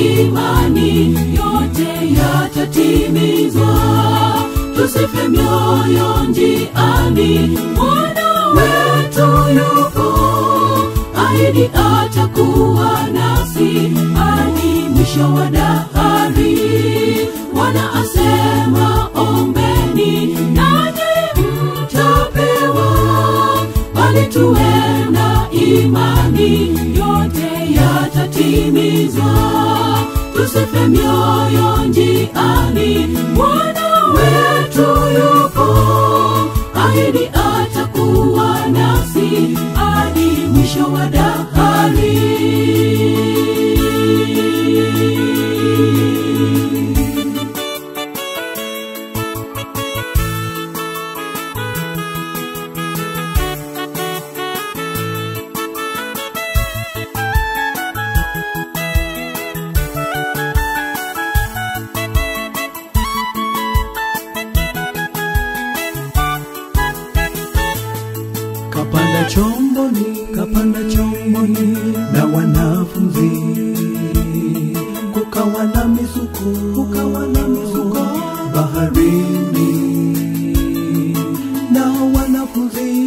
imani yote yatatimizwa tusife mioyo njiani mwana wetu yupo ahidi atakuwa nasi hadi mwisho wa dahari bwana asema ombeni nanyi mtapewa bali tuwe na imani yote yatatimizwa tusife mioyo njiani bwana wetu yupo ahidi atakuwa nasi hadi mwisho wa dahari kapanda chomboni kapanda chomboni na wanafunzi kukawa na misuko kukawa na misuko baharini na wanafunzi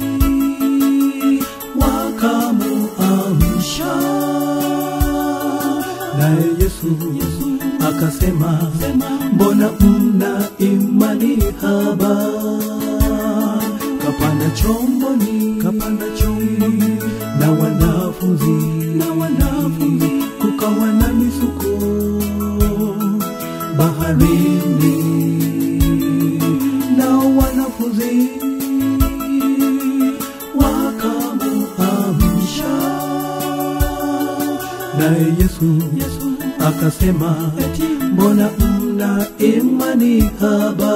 wakamuamsha naye yesu, yesu akasema mbona mna imani haba kapanda chomboni kapanda chomboni na wanafunzi na wanafunzi kukawa na misuko baharini na wanafunzi wakamuamsha naye yesu, yesu akasema mbona mna imani haba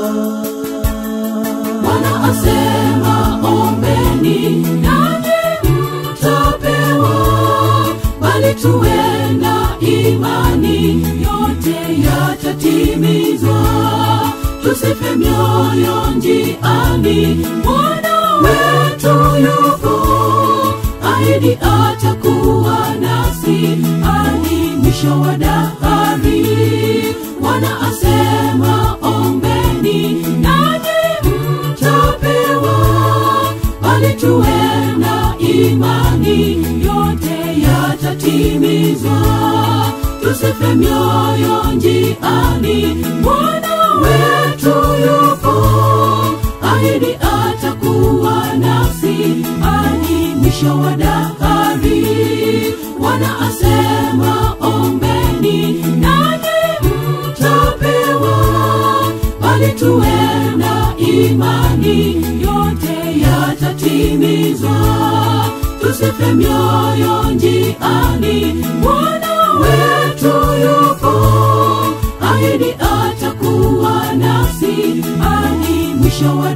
bwana asema ombeni nanyi mtapewa bali tuwe na imani yote yatatimizwa tusife mioyo njiani bwana wetu yupo ahidi atakuwa nasi hadi mwisho wa dahari bwana asema ombeni nanyi mtapewa bali tuwe na imani yote yatatimizwa tusife mioyo njiani bwana wetu yupo ahidi atakuwa nasi hadi mwisho wa dahari bwana asema ombeni nanyi mtapewa bali tuwe na imani yote yatatimizwa tusife mioyo njiani bwana wetu yupo ahidi atakuwa nasi hadi mwisho wa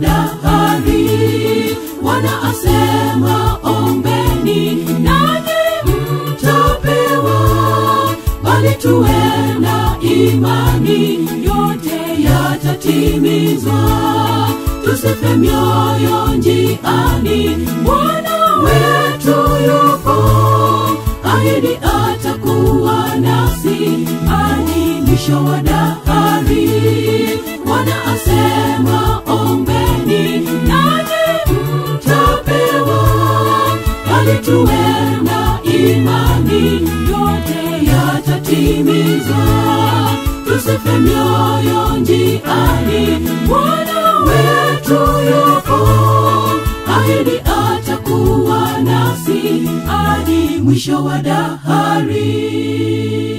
dahari bwana asema ombeni nanyi mtapewa bali tuwe na imani yote yatatimizwa tusife mioyo njiani bwana wetu yupo ahidi atakuwa nasi hadi mwisho wa dahari bwana asema ombeni nanyi mtapewa bali tuwe na imani yote yatatimizwa tusife mioyo njiani bwana wetu yupo ahidi atakuwa nasi hadi mwisho wa dahari